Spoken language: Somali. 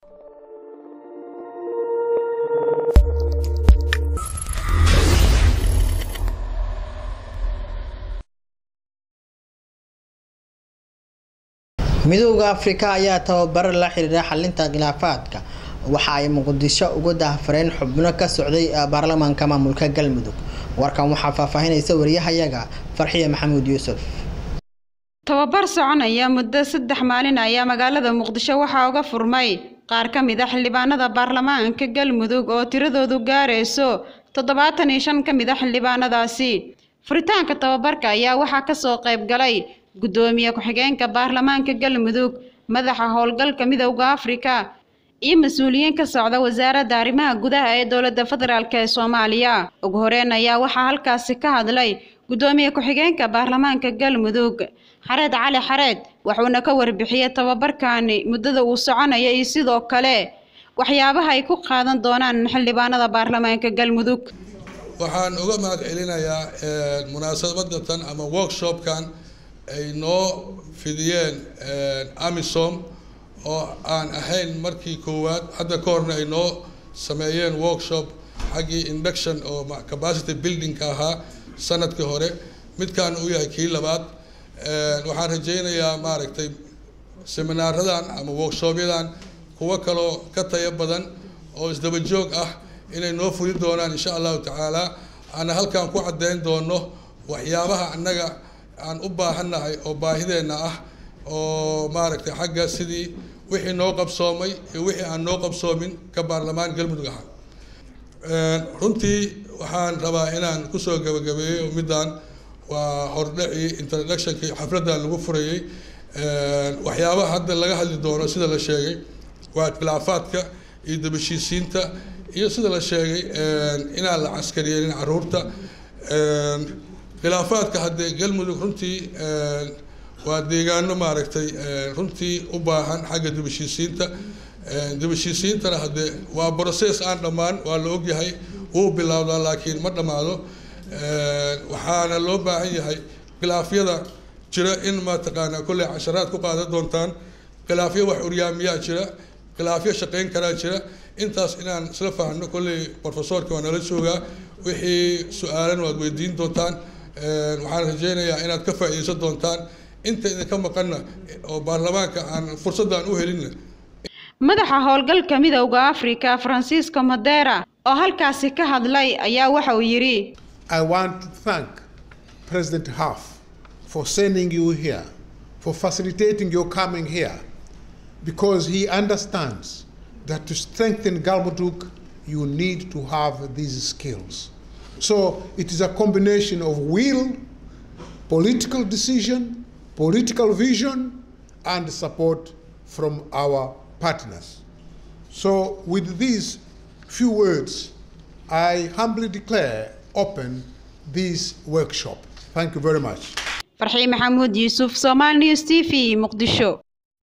midowda afrika ayaa tababar la xiriira xalinta khilaafaadka waxa ay muqdisho uga daahfareen xubno ka socday baarlamaanka maamulka galmudug warkan waxaa faahfaahinaysa wariyahayaga farxiya maxamuud yuusuf tababar soconaya muddo saddex maalin ayaa magaalada muqdisho waxaa uga furmay qaar ka mid a xildhibaanada baarlamaanka galmudug oo tiradoodu gaarayso toddobaatan iyo shan ka mid a xildhibaanadaasi furitaanka tababarka ayaa waxaa kasoo qayb galay guddoomiye ku-xigeenka baarlamaanka galmudug madaxa howlgalka midowda afrika iyo mas-uuliyiin ka socda wasaaradda arrimaha gudaha ee dowladda federaalk ee soomaaliya ugu horeyn ayaa waxaa halkaasi ka hadlay guddoomiye ku-xigeenka baarlamaanka galmudug xareed cali xareed wuxuuna ka warbixiyey tababarkani muddada uu soconaya iyo sidoo kale waxyaabaha ay ku qaadan doonaan xildhibaanada baarlamaanka galmudug waxaan uga mahad celinayaa munaasabadatan ama workshopkan ay noo fidiyeen amisom oo aan ahayn markii koowaad hadda ka horna ay noo sameeyeen workshop xaggii induction oo capacity buildingka ahaa sanadkii hore midkaan uu yahay kii labaad waxaan rajaynayaa maaragtay seminaaradan ama workshopyadan kuwo kaloo ka tayo badan oo isdaba joog ah inay noo fuli doonaan insha allahu tacaala aana halkaan ku caddeyn doono waxyaabaha annaga aan u baahannahay oo baahideenna ah oo maaragtay xagga sidii wixii noo qabsoomay iyo wixii aan noo qabsoomin ka baarlamaan galmudug ahaa runtii waxaan rabaa inaan kusoo gabagabeeyo middan waa hordhacii introductionkii xafladdan lagu furayey waxyaabaha hadda laga hadli doono sida la sheegay waa khilaafaadka iyo dabashiisiinta iyo sida la sheegay inaan la caskariyeenin caruurta khilaafaadka haddee galmudug runtii waa deegaano maaragtay runtii u baahan xagga dibashiisiinta dibashiisiintana haddee waa process aan dhammaan waa la ogyahay wuu bilaabdaa laakiin ma dhammaado waxaana loo baahan yahay khilaafyada jira in mataqaanaa kolley casharaad ku qaadan doontaan khilaafyo wax uryaamiyaa jira khilaafyo shaqayn karaa jira intaas inaan isla fahanno kolley professorka waa nala joogaa wixii su-aalan waad weydiin doontaan waxaan rajeynayaa inaad ka faa'iideysan doontaan inta idinka maqanna oo baarlamaanka aan fursaddan u helinna madaxa howlgalka midowda afrika francisco madera oo halkaasi ka hadlay ayaa waxa uu yidhi I want to thank President Huff for sending you here, for facilitating your coming here, because he understands that to strengthen Galmudug, you need to have these skills. So it is a combination of will, political decision, political vision, and support from our partners. So, with these few words, I humbly declare open this workshop. Thank you very much. farxii maxamuud yuusuf somal news t v muqdisho